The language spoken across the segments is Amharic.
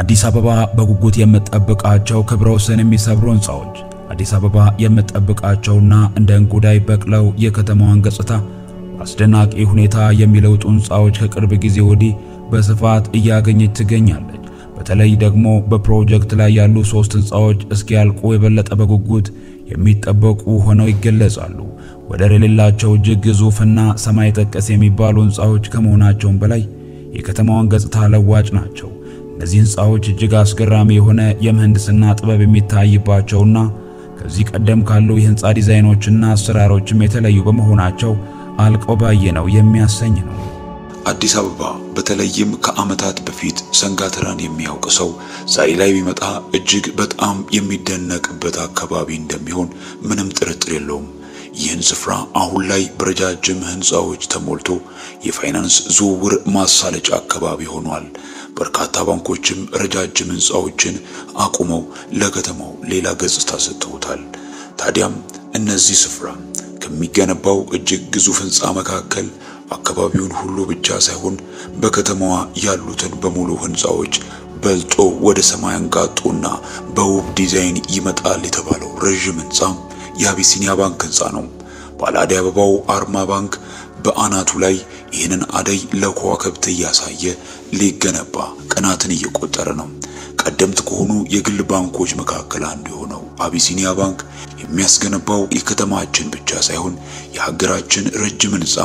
አዲስ አበባ በጉጉት የምትጠብቃቸው ክብረ ወሰን የሚሰብሩ ሕንፃዎች አዲስ አበባ የምትጠብቃቸውና እንደ እንጉዳይ በቅለው የከተማዋን ገጽታ በአስደናቂ ሁኔታ የሚለውጡ ሕንፃዎች ከቅርብ ጊዜ ወዲህ በስፋት እያገኘች ትገኛለች። በተለይ ደግሞ በፕሮጀክት ላይ ያሉ ሶስት ሕንፃዎች እስኪያልቁ የበለጠ በጉጉት የሚጠበቁ ሆነው ይገለጻሉ። ወደር የሌላቸው እጅግ ግዙፍና ሰማይ ጠቀስ የሚባሉ ሕንፃዎች ከመሆናቸውም በላይ የከተማዋን ገጽታ ለዋጭ ናቸው። እነዚህ ሕንፃዎች እጅግ አስገራሚ የሆነ የምህንድስና ጥበብ የሚታይባቸውና ከዚህ ቀደም ካሉ የሕንፃ ዲዛይኖችና አሰራሮችም የተለዩ በመሆናቸው አልቀው ባየነው የሚያሰኝ ነው። አዲስ አበባ በተለይም ከዓመታት በፊት ሰንጋተራን የሚያውቅ ሰው ዛሬ ላይ ቢመጣ እጅግ በጣም የሚደነቅበት አካባቢ እንደሚሆን ምንም ጥርጥር የለውም። ይህን ስፍራ አሁን ላይ በረጃጅም ሕንፃዎች ተሞልቶ የፋይናንስ ዝውውር ማሳለጫ አካባቢ ሆኗል። በርካታ ባንኮችም ረጃጅም ሕንፃዎችን አቁመው ለከተማው ሌላ ገጽታ ሰጥተውታል። ታዲያም እነዚህ ስፍራ ከሚገነባው እጅግ ግዙፍ ሕንፃ መካከል አካባቢውን ሁሉ ብቻ ሳይሆን በከተማዋ ያሉትን በሙሉ ሕንፃዎች በልጦ ወደ ሰማይ አንጋጦና በውብ ዲዛይን ይመጣል የተባለው ረዥም ሕንፃ የአቢሲኒያ ባንክ ሕንፃ ነው። ባለ አደይ አበባው አርማ ባንክ በአናቱ ላይ ይህንን አደይ ለከዋክብት እያሳየ ሊገነባ ቀናትን እየቆጠረ ነው። ቀደምት ከሆኑ የግል ባንኮች መካከል አንዱ የሆነው አቢሲኒያ ባንክ የሚያስገነባው የከተማችን ብቻ ሳይሆን የሀገራችን ረጅም ሕንፃ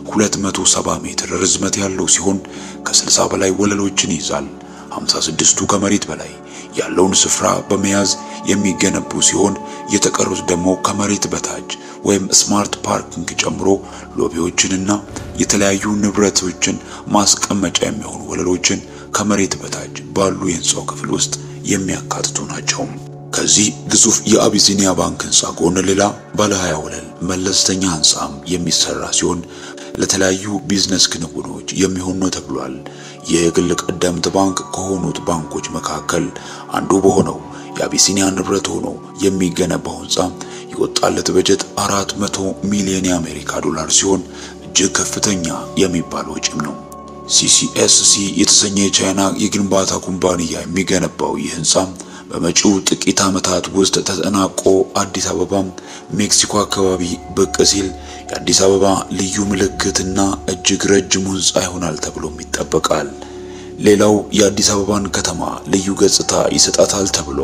270 ሜትር ርዝመት ያለው ሲሆን ከ60 በላይ ወለሎችን ይይዛል። 56ቱ ከመሬት በላይ ያለውን ስፍራ በመያዝ የሚገነቡ ሲሆን የተቀሩት ደግሞ ከመሬት በታች ወይም ስማርት ፓርኪንግ ጨምሮ ሎቢዎችንና የተለያዩ ንብረቶችን ማስቀመጫ የሚሆኑ ወለሎችን ከመሬት በታች ባሉ የህንፃው ክፍል ውስጥ የሚያካትቱ ናቸው። ከዚህ ግዙፍ የአቢሲኒያ ባንክ ህንፃ ጎን ሌላ ባለ 20 ወለል መለስተኛ ህንፃም የሚሰራ ሲሆን ለተለያዩ ቢዝነስ ክንውኖች የሚሆን ነው ተብሏል። ይህ የግል ቀደምት ባንክ ከሆኑት ባንኮች መካከል አንዱ በሆነው የአቢሲኒያ ንብረት ሆኖ የሚገነባው ህንፃ የወጣለት በጀት 400 ሚሊዮን የአሜሪካ ዶላር ሲሆን እጅግ ከፍተኛ የሚባል ወጪም ነው። ሲሲኤስሲ የተሰኘ የቻይና የግንባታ ኩባንያ የሚገነባው ይህ ህንፃ በመጪው ጥቂት ዓመታት ውስጥ ተጠናቆ አዲስ አበባ ሜክሲኮ አካባቢ ብቅ ሲል የአዲስ አበባ ልዩ ምልክትና እጅግ ረጅሙ ህንፃ ይሆናል ተብሎም ይጠበቃል። ሌላው የአዲስ አበባን ከተማ ልዩ ገጽታ ይሰጣታል ተብሎ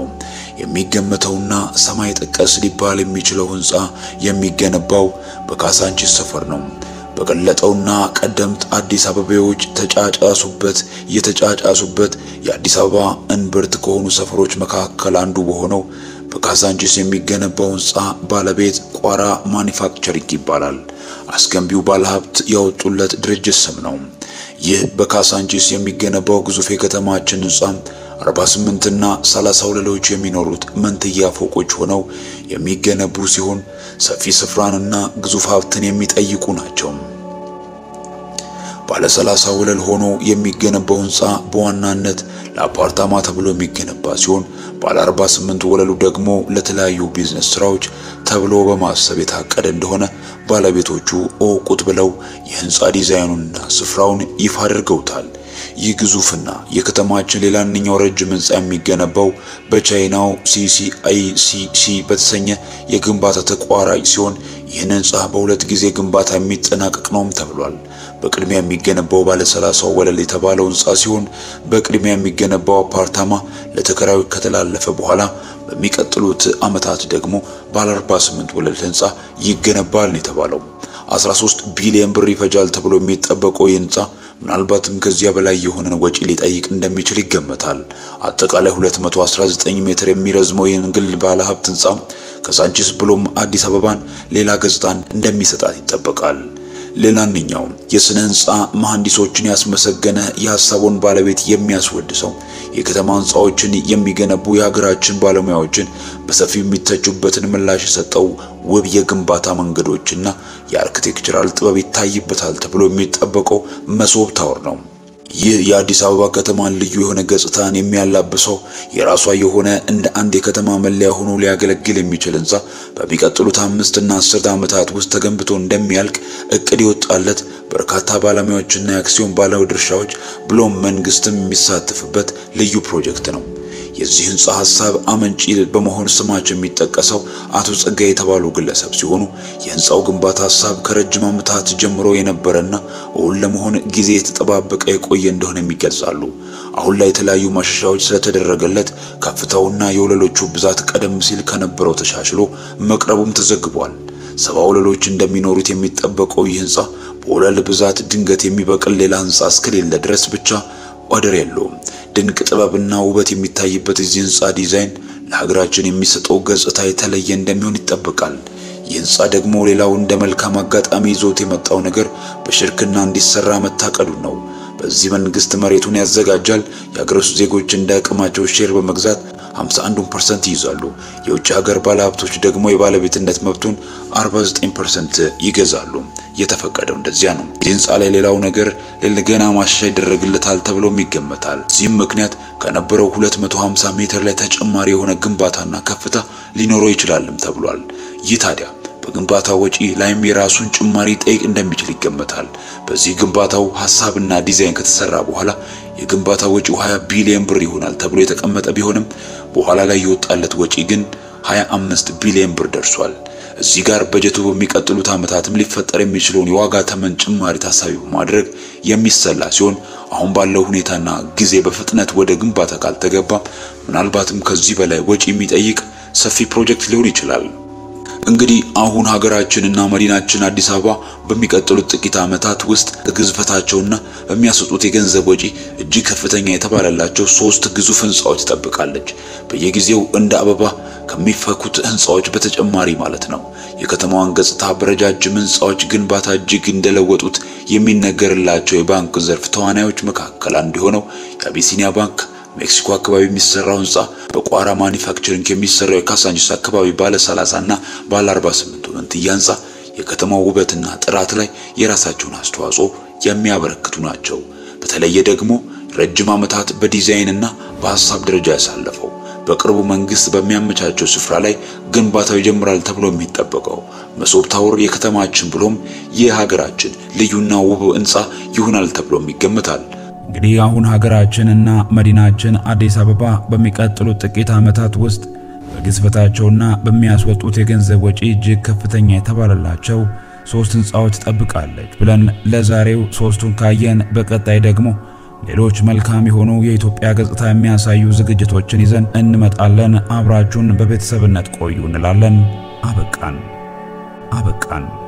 የሚገመተውና ሰማይ ጠቀስ ሊባል የሚችለው ህንፃ የሚገነባው በካሳንቺስ ሰፈር ነው። በቀለጠውና ቀደምት አዲስ አበባዎች ተጫጫሱበት የተጫጫሱበት የአዲስ አበባ እንብርት ከሆኑ ሰፈሮች መካከል አንዱ በሆነው በካዛንቺስ የሚገነባው ህንፃ ባለቤት ቋራ ማኒፋክቸሪንግ ይባላል። አስገንቢው ባለሀብት ያወጡለት ድርጅት ስም ነው። ይህ በካዛንቺስ የሚገነባው ግዙፍ የከተማችን ህንፃ 48 እና 30 ወለሎች የሚኖሩት መንትያ ፎቆች ሆነው የሚገነቡ ሲሆን ሰፊ ስፍራንና ግዙፍ ሀብትን የሚጠይቁ ናቸው። ባለ 30 ወለል ሆኖ የሚገነባው ህንፃ በዋናነት ለአፓርታማ ተብሎ የሚገነባ ሲሆን ባለ 48 ወለሉ ደግሞ ለተለያዩ ቢዝነስ ስራዎች ተብሎ በማሰብ የታቀደ እንደሆነ ባለቤቶቹ እወቁት ብለው የህንፃ ዲዛይኑንና ስፍራውን ይፋ አድርገውታል። ይህ ግዙፍና የከተማችን ሌላኛው ረጅም ህንፃ የሚገነባው በቻይናው ሲሲአይሲሲ በተሰኘ የግንባታ ተቋራጭ ሲሆን ይህን ህንፃ በሁለት ጊዜ ግንባታ የሚጠናቀቅ ነውም ተብሏል። በቅድሚያ የሚገነባው ባለ 30 ወለል የተባለው ህንፃ ሲሆን በቅድሚያ የሚገነባው አፓርታማ ለተከራዮች ከተላለፈ በኋላ በሚቀጥሉት ዓመታት ደግሞ ባለ 48 ወለል ህንፃ ይገነባል ነው የተባለው። 13 ቢሊዮን ብር ይፈጃል ተብሎ የሚጠበቀው ይህ ህንፃ ምናልባትም ከዚያ በላይ የሆነን ወጪ ሊጠይቅ እንደሚችል ይገመታል። አጠቃላይ 219 ሜትር የሚረዝመው ይህን ግል ባለ ሀብት ህንፃ ከሳንቺስ ብሎም አዲስ አበባን ሌላ ገጽታን እንደሚሰጣት ይጠበቃል። ሌላኛው የስነ ህንፃ መሐንዲሶችን ያስመሰገነ የሀሳቡን ባለቤት የሚያስወድሰው የከተማ ህንፃዎችን የሚገነቡ የሀገራችን ባለሙያዎችን በሰፊው የሚተቹበትን ምላሽ የሰጠው ውብ የግንባታ መንገዶችና የአርክቴክቸራል ጥበብ ይታይበታል ተብሎ የሚጠበቀው መሶብ ታወር ነው። ይህ የአዲስ አበባ ከተማን ልዩ የሆነ ገጽታን የሚያላብሰው የራሷ የሆነ እንደ አንድ የከተማ መለያ ሆኖ ሊያገለግል የሚችል ህንፃ በሚቀጥሉት አምስት እና አስርት ዓመታት ውስጥ ተገንብቶ እንደሚያልቅ እቅድ የወጣለት በርካታ ባለሙያዎችና የአክሲዮን ባለድርሻዎች ብሎም መንግስትም የሚሳተፍበት ልዩ ፕሮጀክት ነው። የዚህ ህንፃ ሐሳብ አመንጪ በመሆን ስማቸው የሚጠቀሰው አቶ ጸጋይ የተባሉ ግለሰብ ሲሆኑ የህንፃው ግንባታ ሐሳብ ከረጅም ዓመታት ጀምሮ የነበረና እውን ለመሆን ጊዜ የተጠባበቀ የቆየ እንደሆነ ይገልጻሉ። አሁን ላይ የተለያዩ ማሻሻያዎች ስለተደረገለት ከፍታውና የወለሎቹ ብዛት ቀደም ሲል ከነበረው ተሻሽሎ መቅረቡም ተዘግቧል። ሰባ ወለሎች እንደሚኖሩት የሚጠበቀው ይህ ህንፃ በወለል ብዛት ድንገት የሚበቅል ሌላ ህንፃ እስከሌለ ድረስ ብቻ ወደር የለውም። ድንቅ ጥበብና ውበት የሚታይበት የዚህ ህንፃ ዲዛይን ለሀገራችን የሚሰጠው ገጽታ የተለየ እንደሚሆን ይጠበቃል። ይህ ህንፃ ደግሞ ሌላው እንደ መልካም አጋጣሚ ይዞት የመጣው ነገር በሽርክና እንዲሰራ መታቀዱ ነው። በዚህ መንግስት መሬቱን ያዘጋጃል። የሀገር ውስጥ ዜጎች እንደ አቅማቸው ሼር በመግዛት 51% ይይዛሉ። የውጭ ሀገር ባለሀብቶች ደግሞ የባለቤትነት መብቱን 49% ይገዛሉ። የተፈቀደው እንደዚያ ነው። ይህ ህንፃ ላይ ሌላው ነገር ገና ማሻሻያ ይደረግለታል ተብሎም ይገመታል። እዚህም ምክንያት ከነበረው 250 ሜትር ላይ ተጨማሪ የሆነ ግንባታና ከፍታ ሊኖረው ይችላልም ተብሏል። ይህ ታዲያ በግንባታ ወጪ ላይም የራሱን ጭማሪ ጠይቅ እንደሚችል ይገመታል። በዚህ ግንባታው ሐሳብና ዲዛይን ከተሰራ በኋላ የግንባታ ወጪው 20 ቢሊዮን ብር ይሆናል ተብሎ የተቀመጠ ቢሆንም በኋላ ላይ የወጣለት ወጪ ግን 25 ቢሊዮን ብር ደርሷል። እዚህ ጋር በጀቱ በሚቀጥሉት ዓመታትም ሊፈጠር የሚችለውን የዋጋ ተመን ጭማሪ ታሳቢ በማድረግ የሚሰላ ሲሆን አሁን ባለው ሁኔታና ጊዜ በፍጥነት ወደ ግንባታ ካልተገባ ምናልባትም ከዚህ በላይ ወጪ የሚጠይቅ ሰፊ ፕሮጀክት ሊሆን ይችላል። እንግዲህ አሁን ሀገራችንና መዲናችን አዲስ አበባ በሚቀጥሉት ጥቂት ዓመታት ውስጥ ግዝፈታቸውና በሚያስወጡት የገንዘብ ወጪ እጅግ ከፍተኛ የተባለላቸው ሶስት ግዙፍ ህንፃዎች ትጠብቃለች። በየጊዜው እንደ አበባ ከሚፈኩት ህንፃዎች በተጨማሪ ማለት ነው። የከተማዋን ገጽታ በረጃጅም ህንፃዎች ግንባታ እጅግ እንደለወጡት የሚነገርላቸው የባንክ ዘርፍ ተዋናዮች መካከል አንዱ የሆነው የአቢሲኒያ ባንክ ሜክሲኮ አካባቢ የሚሰራው ህንፃ በቋራ ማኒፋክቸሪንግ የሚሰራው የካሳንቺስ አካባቢ ባለ 30 እና ባለ 48 መንትያ ህንፃ የከተማው ውበትና ጥራት ላይ የራሳቸውን አስተዋጽኦ የሚያበረክቱ ናቸው። በተለየ ደግሞ ረጅም ዓመታት በዲዛይንና በሐሳብ ደረጃ ያሳለፈው በቅርቡ መንግስት በሚያመቻቸው ስፍራ ላይ ግንባታው ይጀምራል ተብሎ የሚጠበቀው መሶብ ታወር የከተማችን ብሎም የሀገራችን ልዩና ውብ ህንፃ ይሆናል ተብሎም ይገመታል። እንግዲህ አሁን ሀገራችንና መዲናችን አዲስ አበባ በሚቀጥሉት ጥቂት ዓመታት ውስጥ በግዝፈታቸውና በሚያስወጡት የገንዘብ ወጪ እጅግ ከፍተኛ የተባለላቸው ሶስት ህንፃዎች ትጠብቃለች ብለን ለዛሬው ሶስቱን ካየን፣ በቀጣይ ደግሞ ሌሎች መልካም የሆኑ የኢትዮጵያ ገጽታ የሚያሳዩ ዝግጅቶችን ይዘን እንመጣለን። አብራችሁን በቤተሰብነት ቆዩ እንላለን። አበቃን አበቃን።